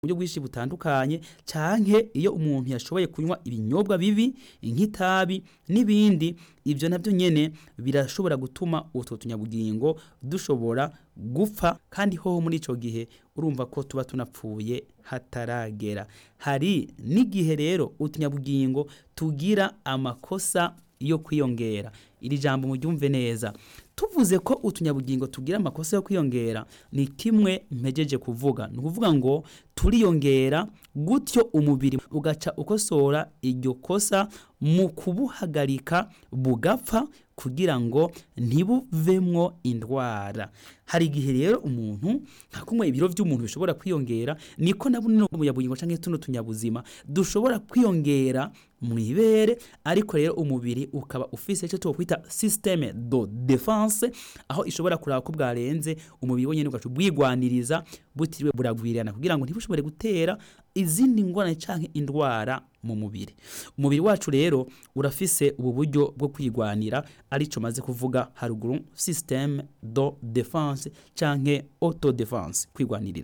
buryo bwinshi butandukanye canke iyo umuntu yashoboye kunywa ibinyobwa bibi nk'itabi n'ibindi ibyo nabyo nyene birashobora gutuma utwo tunyabugingo dushobora gupfa kandi hoho muri ico gihe urumva ko tuba tunapfuye hataragera hari n'igihe rero utunyabugingo tugira amakosa yo kwiyongera iri jambo muryumve neza tuvuze ko utunyabugingo tugira amakosa yo kwiyongera ni kimwe mpejeje kuvuga ni ukuvuga ngo turiyongera gutyo umubiri ugaca ukosora iryo kosa mu kubuhagarika bugapfa kugira ngo ntibuvemwo indwara hari igihe rero umuntu nka kumwe ibiro by'umuntu bishobora kwiyongera niko na buno umuyabugingo canke tuno tunyabuzima dushobora kwiyongera mu ibere ariko rero umubiri ukaba ufise icyo twokwita systeme de defense aho ishobora kuraba ko bwarenze umubiri wonyene ugaca ubwigwaniriza butiriwe buragwirirana kugira ngo ntibushobore gutera izindi ngorane canke indwara mu mubiri umubiri wacu rero urafise ubu buryo bwo kwigwanira arico maze kuvuga haruguru systeme de defense canke auto defense kwigwanirira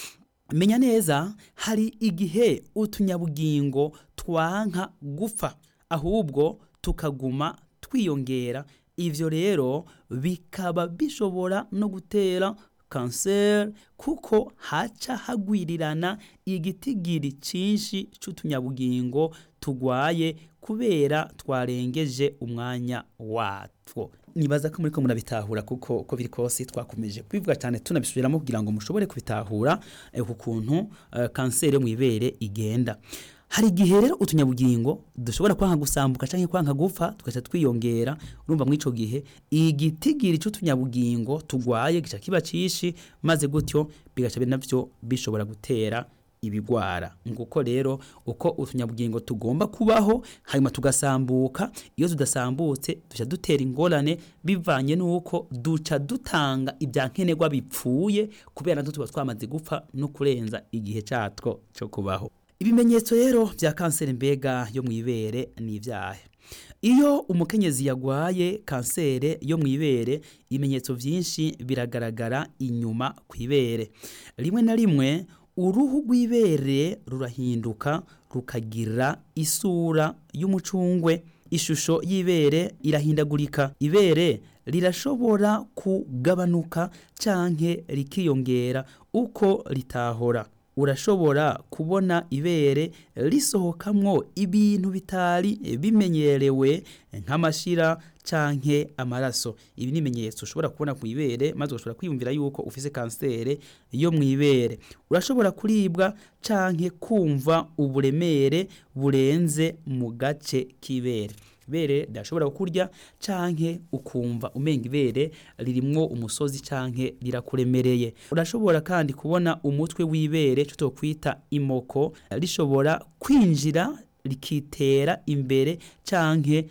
menya neza hari igihe utunyabugingo twanka gupfa ahubwo tukaguma twiyongera ivyo rero bikaba bishobora no gutera kanseri kuko haca hagwirirana igitigiri cinshi c'utunyabugingo tugwaye kubera twarengeje umwanya watwo nibaza ko muriko murabitahura kuko uko biri kose twakomeje kubivuga cyane tunabisubiramo kugira ngo mushobore kubitahura eh, ku kuntu uh, kanseri yo mw'ibere igenda hari igihe rero utunyabugingo dushobora kwanka gusambuka canke kwanka gupfa tugaca twiyongera urumva muri ico gihe igitigiri c'utunyabugingo tugwaye gica kiba cishi maze gutyo bigaca navyo bishobora gutera ibigwara nguko rero uko utunyabugingo tugomba kubaho hanyuma tugasambuka iyo tudasambutse duca dutera ingorane bivanye n'uko duca dutanga ibya nkenerwa bipfuye kubera natwo tuba twamaze gupfa no kurenza igihe catwo co kubaho ibimenyetso rero vya kanseri mbega yo mw'ibere ni ivyahe iyo umukenyezi yagwaye kansere yo mw'ibere ibimenyetso vyinshi biragaragara inyuma kw'ibere rimwe na rimwe uruhu rw'ibere rurahinduka rukagira isura y'umucungwe ishusho y'ibere irahindagurika ibere rirashobora kugabanuka canke rikiyongera uko ritahora urashobora kubona ibere risohokamwo ibintu bitari bimenyerewe nk'amashira canke amaraso ibi ni ibimenyetso ushobora kubona ku ibere maze ugashobora kwiyumvira yuko ufise kansere yo mu ibere urashobora kuribwa canke kumva uburemere burenze mu gace k'ibere ibere rirashobora kukurya canke ukumva umenga ibere ririmwo umusozi canke rirakuremereye urashobora kandi kubona umutwe w'ibere cyo twokwita imoko rishobora kwinjira rikitera imbere canke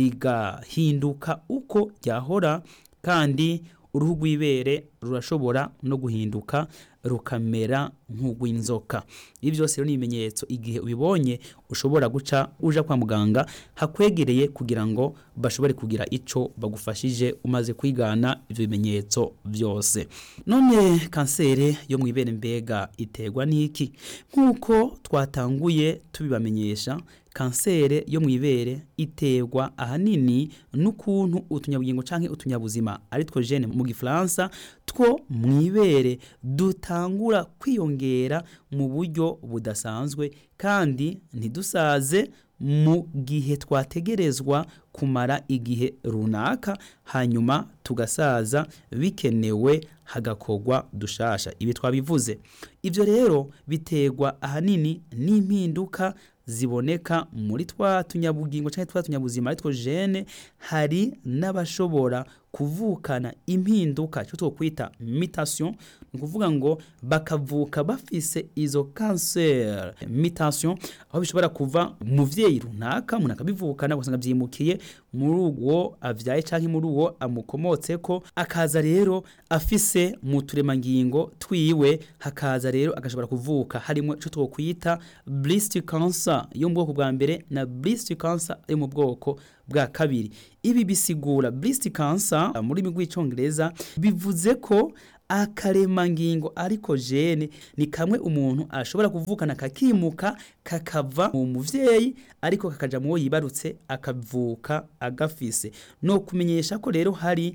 rigahinduka uko ryahora kandi uruhu rw'ibere rurashobora no guhinduka rukamera nk'urw'inzoka ibi byose rero ni ibimenyetso igihe ubibonye ushobora guca uja kwa muganga hakwegereye kugira ngo bashobore kugira ico bagufashije umaze kwigana ivyo bimenyetso byose none kansere yo mw'ibere mbega iterwa n'iki nk'uko twatanguye tubibamenyesha kansere yo mw'ibere iterwa ahanini n'ukuntu utunyabugingo canke utunyabuzima ari two gene mu gifaransa two mw'ibere dutangura kwiyongera mu buryo budasanzwe kandi ntidusaze mu gihe twategerezwa kumara igihe runaka hanyuma tugasaza bikenewe hagakorwa dushasha ibi twabivuze ibyo rero biterwa ahanini n'impinduka ziboneka muri twa tunyabugingo cyangwa twa tunyabuzima ari two gene hari n'abashobora kuvukana impinduka cyo twokwita mutation ni ukuvuga ngo bakavuka bafise izo cancer mutation aho bishobora kuva umuvyeyi runaka umuntu akabivukana ugasanga vyimukiye muri uwo avyaye canke muri uwo amukomotseko akaza rero afise mu turemangingo twiwe hakaza rero agashobora kuvuka harimo ico twokwita breast cancer yo mu bwoko bwa mbere na breast cancer yo mu bwoko bwa kabiri ibi bisigura breast cancer muri rw'icongereza bivuze ko akaremangingo ariko jene ni kamwe umuntu ashobora kuvukana kakimuka kakava mu muvyeyi ariko kakaja muwo yibarutse akavuka agafise no kumenyesha ko rero hari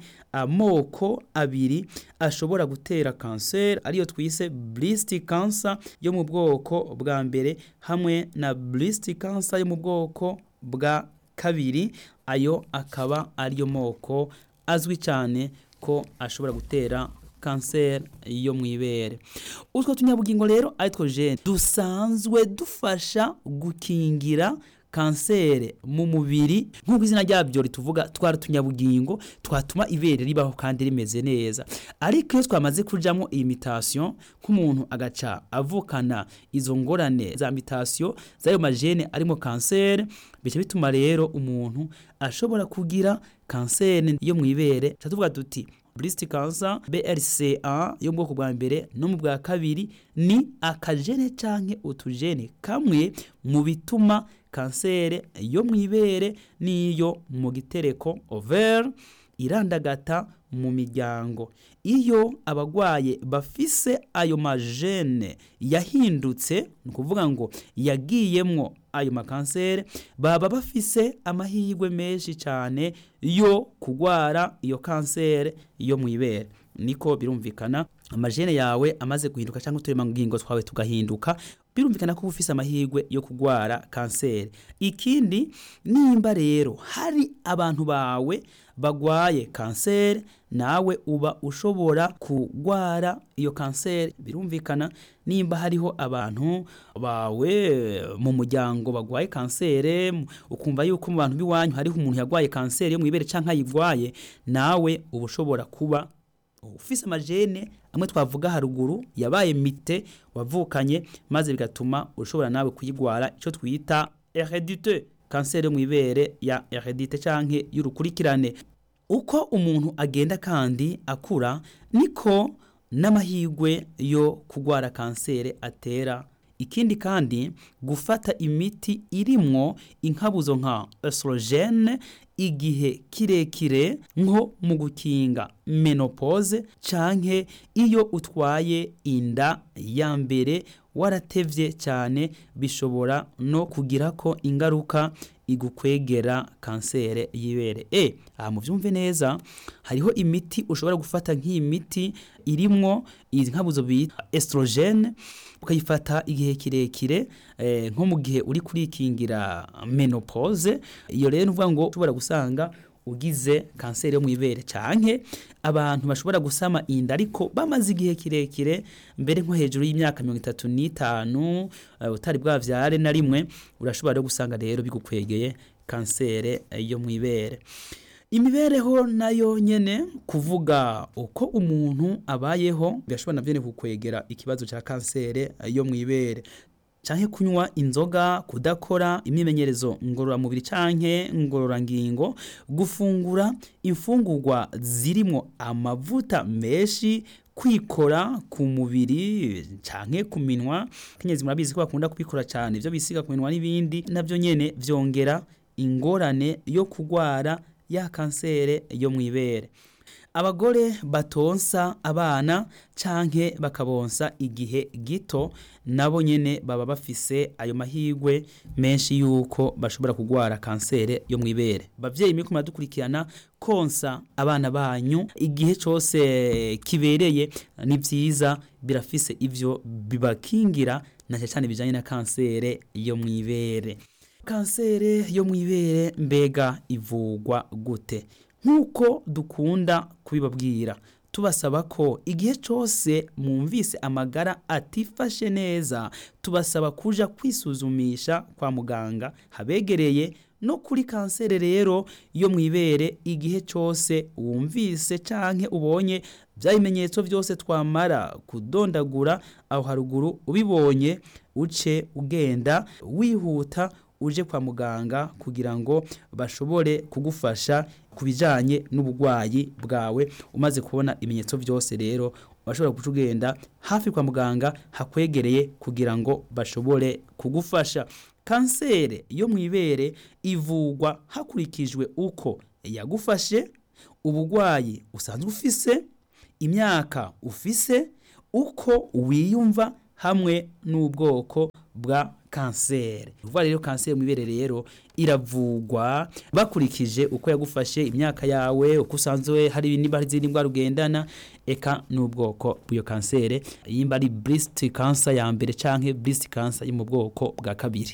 amoko abiri ashobora gutera kanseri ariyo twise breast cancer yo mu bwoko bwa mbere hamwe na breast cancer yo mu bwoko bwa kabiri ayo akaba ariyo moko azwi cyane ko ashobora gutera kanseri yo mu ibere utwo tunyabugingo rero aritwo jene dusanzwe dufasha gukingira kanseri mu mubiri nk'uko izina ryabyo rituvuga twari utunyabugingo twatuma ibere ribaho kandi rimeze neza ariko iyo twamaze kujamo iyi mitasiyo nk'umuntu agaca avukana izo ngorane za mitasiyo z'ayo majene arimo kanseri bica bituma rero umuntu ashobora kugira kanseri yo mu ibere tuvuga duti breast cancer BRCA yo mu bwoko bwa mbere no mu bwa kabiri ni akajene canke utujene kamwe mu bituma kansere yo mu ibere n'iyo mu gitereko ovaire irandagata mu miryango iyo abagwaye bafise ayo majene yahindutse ni ukuvuga ngo yagiyemwo ayo makansere baba bafise amahirwe menshi cyane yo kugwara iyo kansere yo mu ibere niko birumvikana amajene yawe amaze guhinduka cyangwa uturemangingo twawe tugahinduka birumvikana ko ufise amahirwe yo kugwara kanseri ikindi nimba rero hari abantu bawe bagwaye kanseri nawe uba ushobora kugwara iyo kanseri birumvikana nimba hariho abantu bawe mu muryango bagwaye kanseri ukumva yuko mu bantu b'iwanyu hariho umuntu yagwaye kanseri yo mu ibere cyangwa ayigwaye nawe uba ushobora kuba ufise amajene amwe twavuga haruguru yabaye mite wavukanye maze bigatuma ushobora nawe kuyigwara icyo twita heredite kanseri yo mu ibere ya heredite canke y'urukurikirane uko umuntu agenda kandi akura niko n'amahirwe yo kugwara kanseri atera ikindi kandi gufata imiti irimwo inkabuzo nka estrogene igihe kirekire nko mu gukinga menopause canke iyo utwaye inda ya mbere waratevye cyane bishobora no kugira ko ingaruka igukwegera kansere y'ibere e aha muvyumve neza hariho imiti ushobora gufata nk'iyi miti irimwo izi nkabuzo bita estrogene ukayifata igihe kirekire eh, nko mu gihe uri kurikingira menopause iyo rero uvuga ngo ushobora gusanga ugize kanseri yo mu ibere canke abantu bashobora gusama inda ariko bamaze igihe kirekire mbere nko hejuru y'imyaka mirongo itatu n'itanu uh, utari bwavyare na rimwe urashobora rero gusanga rero bigukwegeye kanseri yo mu ibere imibereho nayo nyene kuvuga uko umuntu abayeho birashobora navyo ne kukwegera ikibazo ca kanseri yo mu ibere canke kunywa inzoga kudakora imyimenyerezo ngororamubiri canke ngororangingo gufungura imfungurwa zirimwo amavuta menshi kwikora ku mubiri canke ku minwa kenyezi murabizi ko bakunda kubikora cyane ivyo bisiga ku minwa n'ibindi navyo nyene vyongera ingorane yo kugwara ya kansere yo mu ibere abagore batonsa abana canke bakabonsa igihe gito nabo nyene baba bafise ayo mahirwe menshi yuko bashobora kugwara kansere yo mu ibere bavyeyi mwe dukurikirana konsa abana banyu igihe cose kibereye ni vyiza birafise ivyo bibakingira na cyane bijanye na kansere yo mu ibere kansere yo mu ibere mbega ivugwa gute nk'uko dukunda kubibabwira tubasaba ko igihe cyose mwumvise amagara atifashe neza tubasaba kuja kwisuzumisha kwa muganga habegereye no kuri kanseri rero yo mu ibere igihe cyose wumvise canke ubonye bya bimenyetso byose twamara kudondagura aho haruguru ubibonye uce ugenda wihuta uje kwa muganga kugira ngo bashobore kugufasha ku bijyanye n'uburwayi bwawe umaze kubona ibimenyetso byose rero bashobora guca ugenda hafi kwa muganga hakwegereye kugira ngo bashobore kugufasha kanseri yo mu ibere ivugwa hakurikijwe uko yagufashe uburwayi usanzwe ufise imyaka ufise uko wiyumva hamwe n'ubwoko bwa kanseri uvuga rero kanseri mu ibere rero iravugwa bakurikije uko yagufashe imyaka yawe uko usanzwe hari niba hari izindi ndwara ugendana eka n'ubwoko bw'iyo kanseri yimba ari breast cancer ya mbere canke breast cancer yo mu bwoko bwa kabiri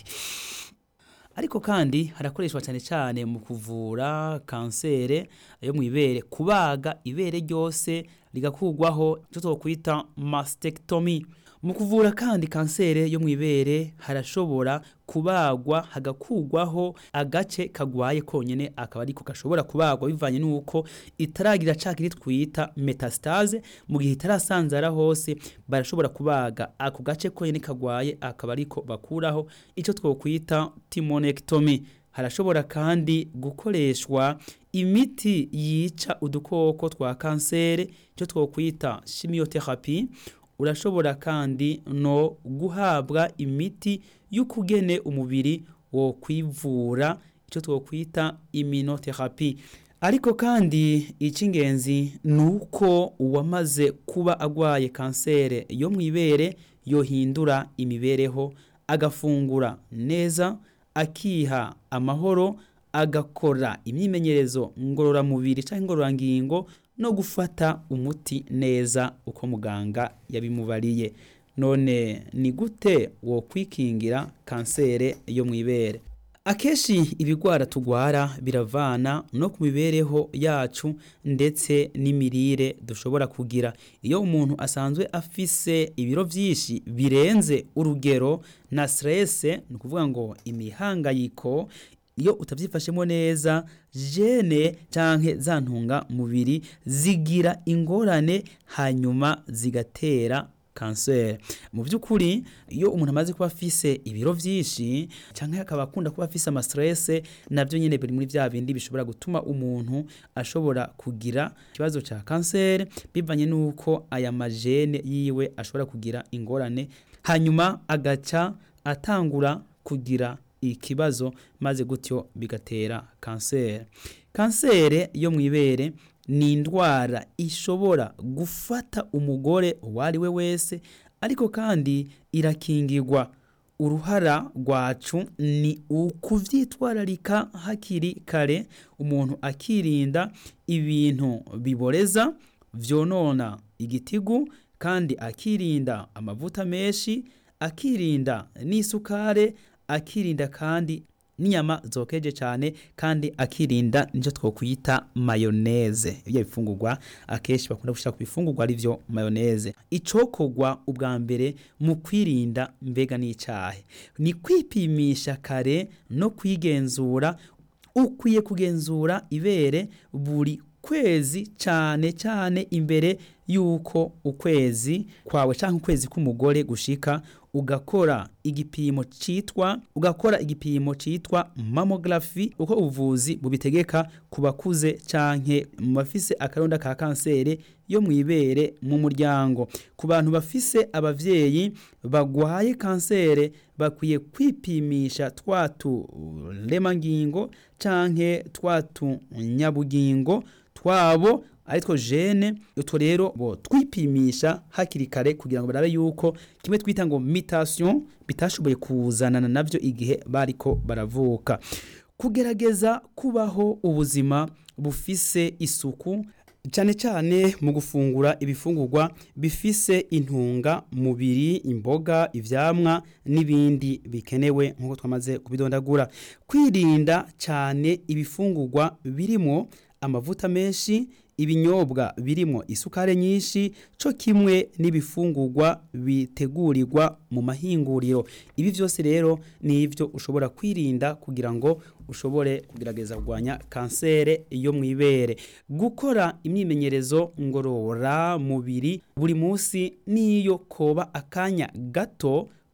ariko kandi harakoreshwa cyane cyane mu kuvura kansere yo mu ibere kubaga ibere ryose rigakurwaho icyo twakwita mastectomy mu kuvura kandi kansere yo mu ibere harashobora kubagwa hagakurwaho agace kagwaye konyene akaba ariko gashobora kubagwa bivanye n'uko itaragira cakiri twita metastase mu gihe itarasanzara hose barashobora kubaga ako gace konyene kagwaye akaba ariko bakuraho ico twokwita timonectomy harashobora kandi gukoreshwa imiti yica udukoko twa kansere icyo twokwita chimiotherapy urashobora kandi no guhabwa imiti y'ukugene umubiri wo kwivura icyo twokwita immunotherapy ariko kandi icy'ingenzi ni uko uwamaze kuba agwaye kansere yo mu ibere yohindura imibereho agafungura neza akiha amahoro agakora imyimenyerezo ngororamubiri cyangwa ingororangingo no gufata umuti neza uko muganga yabimubariye none ni gute wo kwikingira kansere yo mu ibere akenshi ibigwara tugwara biravana no ku mibereho yacu ndetse n'imirire dushobora kugira iyo umuntu asanzwe afise ibiro byinshi birenze urugero na stress ni ukuvuga ngo imihangayiko iyo utabyifashemo neza jene cyangwa za ntungamubiri zigira ingorane hanyuma zigatera kanseri mu by'ukuri iyo umuntu amaze kuba afise ibiro byinshi cyangwa akaba akunda kuba afise amastresse nabyo nyine biri muri bya bindi bishobora gutuma umuntu ashobora kugira ikibazo cya kanseri bivanye n'uko aya majene yiwe ashobora kugira ingorane hanyuma agaca atangura kugira ikibazo maze gutyo bigatera kanseri kanseri yo mu ibere ni indwara ishobora gufata umugore uwo ari we wese ariko kandi irakingirwa uruhara rwacu ni ukuvyitwararika hakiri kare umuntu akirinda ibintu biboreza vyonona igitigu kandi akirinda amavuta menshi akirinda n'isukare akirinda kandi n'inyama zokeje cyane kandi akirinda nicyo twokwita mayoneze ibyo bifungurwa akenshi bakunda gushyira ku bifungurwa ari byo mayoneze icokogwa ubwa mbere mu kwirinda mbega n'icyahe ni kwipimisha kare no kwigenzura ukwiye kugenzura ibere buri kwezi cyane cyane imbere yuko ukwezi kwawe cyangwa ukwezi k'umugore gushika ugakora igipimo citwa ugakora igipimo citwa mammography uko ubuvuzi bubitegeka ku bakuze canke mu bafise akaronda ka kanseri yo mu ibere mu muryango ku bantu bafise abavyeyi bagwaye kanseri bakwiye kwipimisha twatu lemangingo canke twatu nyabugingo twabo aritwo jene utwo rero bo twipimisha hakiri kare kugira ngo barabe yuko kimwe twita ngo mutation bitashoboye kuzanana navyo igihe bariko baravuka kugerageza kubaho ubuzima bufise isuku cyane cyane mu gufungura ibifungurwa bifise intunga mubiri imboga ivyamwa n'ibindi bikenewe nk'uko twamaze kubidondagura kwirinda cyane ibifungurwa birimo amavuta menshi ibinyobwa birimo isukari nyinshi cyo kimwe n'ibifungurwa bitegurirwa mu mahinguriro ibi byose rero ni ibyo ushobora kwirinda kugira ngo ushobore kugerageza kurwanya kanseri yo mu ibere gukora imyimenyerezo ngororamubiri buri munsi n'iyo koba akanya gato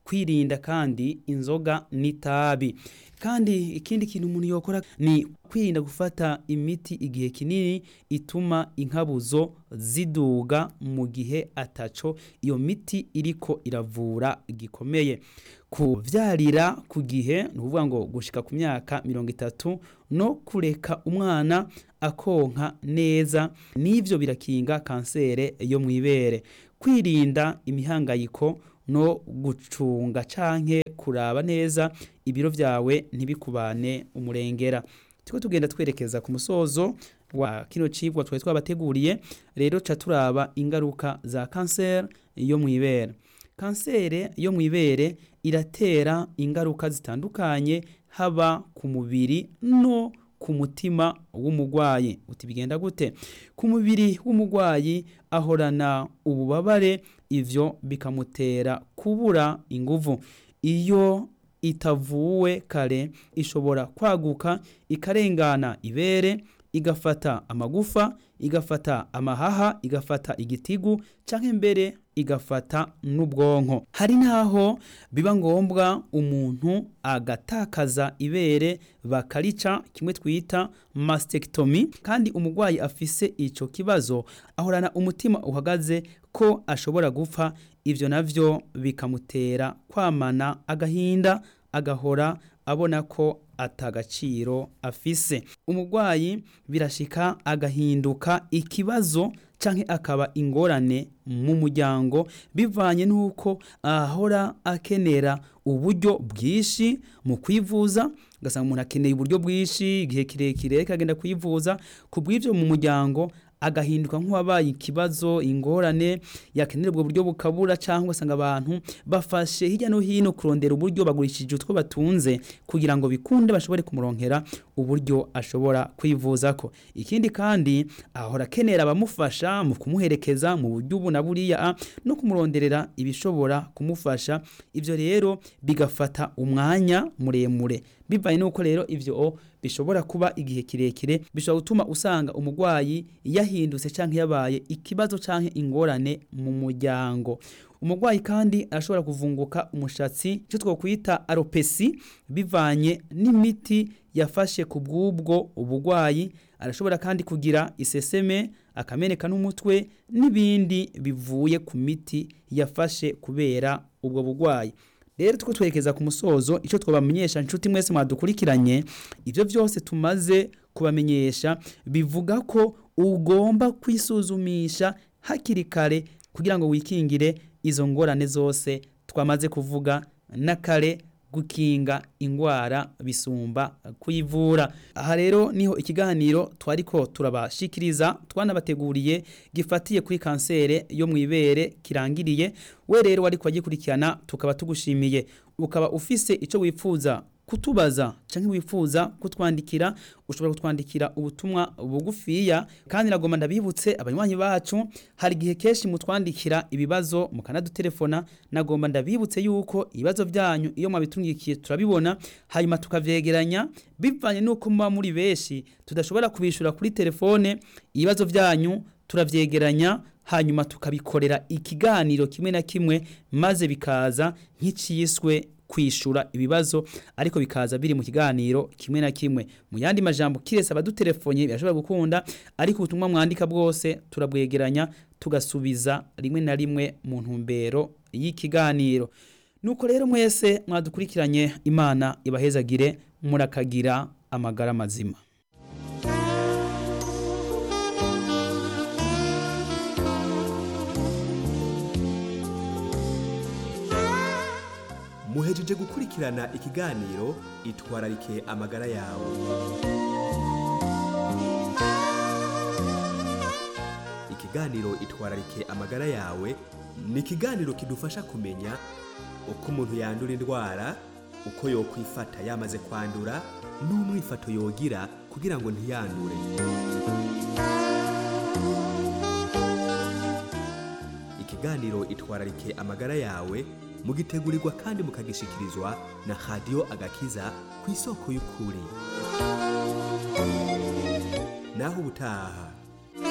kwirinda kandi inzoga n'itabi kandi ikindi kintu umuntu yokora ni kwirinda gufata imiti igihe kinini ituma inkabuzo ziduga mu gihe ataco iyo miti iriko iravura gikomeye kuvyarira ku gihe ni ukuvuga ngo gushika ku myaka mirongo itatu no kureka umwana akonka neza n'ivyo birakinga kansere yo mw'ibere kwirinda imihangayiko no gucunga canke kuraba neza ibiro vyawe ntibikubane umurengera turiko tugenda twerekeza ku musozo wa kino cigwa twari twabateguriye rero ca turaba ingaruka za kanseri yo mw'ibere kansere yo mw'ibere iratera ingaruka zitandukanye haba ku mubiri no ku mutima w'umugwayi uti bigenda gute ku mubiri w'umugwayi ahorana ububabare ivyo bikamutera kubura inguvu iyo itavuwe kare ishobora kwaguka ikarengana ibere igafata amagufa igafata amahaha igafata igitigu canke mbere igafata n'ubwonko hari naho biba ngombwa umuntu agatakaza ibere bakarica kimwe twita mastectomy kandi umugwayi afise ico kibazo ahorana umutima uhagaze ko ashobora gupfa ivyo navyo bikamutera kwamana agahinda agahora abona ko atagaciro afise umugwayi birashika agahinduka ikibazo canke akaba ingorane mu muryango bivanye n'uko ahora akenera uburyo bwinshi mu kwivuza ugasanga umuntu akeneye uburyo bwinshi igihe kirekire akagenda kwivuza ku bw'ivyo mu muryango agahinduka nk'uwabaye ikibazo ingorane yakenera ubwo buryo bukabura cyangwa ugasanga abantu bafashe hirya no hino kurondera uburyo bagurishije utwo batunze kugira ngo bikunde bashobore kumuronkera uburyo ashobora kwivuzako ikindi kandi ahora akenera abamufasha mu kumuherekeza mu buryo ubu na buriya no kumuronderera ibishobora kumufasha ivyo rero bigafata umwanya muremure bivanye nuko rero ivyo bishobora kuba igihe kirekire bishobora gutuma usanga umugwayi yahindutse canke yabaye ikibazo canke ingorane mu muryango umugwayi kandi arashobora kuvunguka umushatsi icyo twokwita aropesi bivanye n'imiti yafashe ku bw'ubwo ubugwayi arashobora kandi kugira iseseme akameneka n'umutwe n'ibindi bivuye ku miti yafashe kubera ubwo bugwayi rero tuko twerekeza ku musozo icyo twabamenyesha inshuti mwese mwadukurikiranye ibyo byose tumaze kubamenyesha bivuga ko ugomba kwisuzumisha hakiri kare kugira ngo wikingire izo ngorane zose twamaze kuvuga na kare gukinga ingwara bisumba kuyivura aha rero niho ikiganiro twariko turabashikiriza twanabateguriye gifatiye kuri kansere yo mu ibere kirangiriye we rero wariko wagikurikirana tukaba tugushimiye ukaba ufise ico wifuza kutubaza canke wifuza kutwandikira ushobora kutwandikira ubutumwa bugufiya kandi nagomba ndabibutse abanywanyi bacu hari igihe kenshi mutwandikira ibibazo mukanadutelefona nagomba ndabibutse yuko ibibazo byanyu iyo mwabitungikiye turabibona hanyuma tukavyegeranya bivanye nuko muba muri benshi tudashobora kubishura kuri telefone ibibazo byanyu turavyegeranya hanyuma tukabikorera ikiganiro kimwe na kimwe maze bikaza nk'iciswe kwishura ibibazo ariko bikaza biri mu kiganiro kimwe na kimwe mu yandi majambo kirese abadutelefone birashobora gukunda ariko ubutumwa mwandika bwose turabwegeranya tugasubiza rimwe na rimwe mu ntumbero y'ikiganiro nuko rero mwese mwadukurikiranye imana ibahezagire murakagira amagara mazima muhejeje gukurikirana ikiganiro itwararike amagara yawe ikiganiro itwararike amagara yawe ni ikiganiro kidufasha kumenya uko umuntu yandura indwara uko yokwifata yamaze kwandura n'umwifato yogira kugira ngo ntiyandure ikiganiro itwararike amagara yawe mugitegurirwa kandi mukagishikirizwa na radiyo agakiza ku isoko y'ukuri naho ubutaha